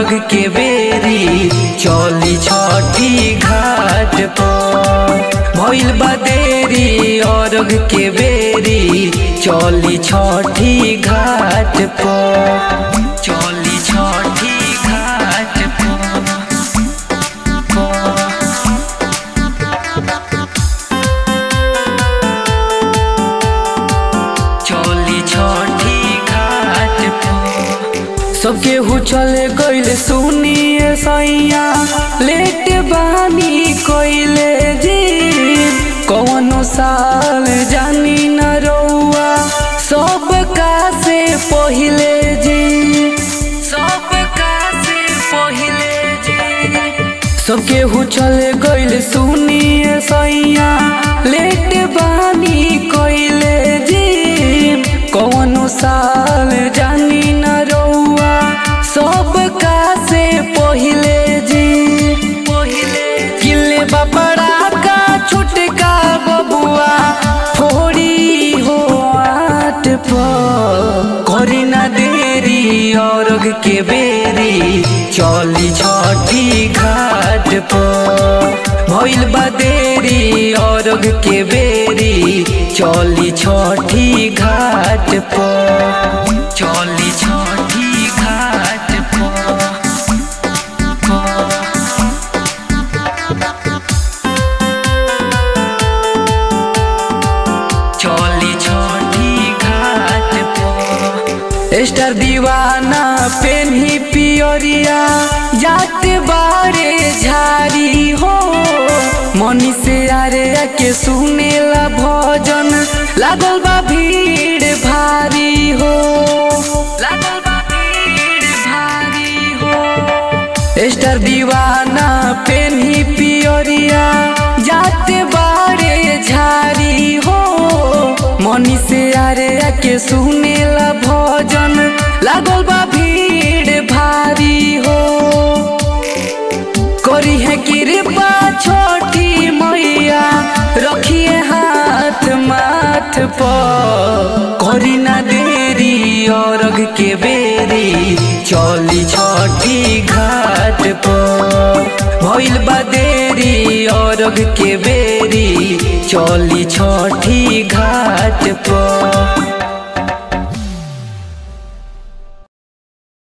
अरग के बेरी चली छठी घाट पर भइल बा देरी अरग के बेरी चली छठी घाट पर चली छठी घाट पर चली छठी घाट पर सबके हु चले गइल सुनिए सैया लेट बानी कोइले जी कौनो साल जानी न रउआ सब का से पहिले जी सब का से पहिले जी सबके हु चले गइल सुनिए सैया लेट बानी कोइले जी कौनो साल जानी न रउआ सब का से पहिले जी पहिले किले बपड़ा का छुटका बबुआ फोड़ी हो आट पर करी ना देरी औरग के बेरी चली छठी घाट पर भइल बा देरी औरग के बेरी चली छठी घाट पर चली छठी घाट पर चली छठी घाट पर स्टार दीवाना पेन्ही पियरिया जात बारे झारी हो मनी से आरे के सुनेला भजन लागल बा भीड़ भारी हो लागल बा भीड़ भारी हो स्टार दीवाना पेन्ही पियरिया जाते बारे झारी हो मनी से आरे के सुनेला भजन लागल बा भीड़ भारी हो करी है कृपा छोटी मैया रखिए हाथ माथ पर करी ना देरी औरग के बेरी चली छठी घाट पर भइल बा देरी औरग के बेरी चली छठी घाट पर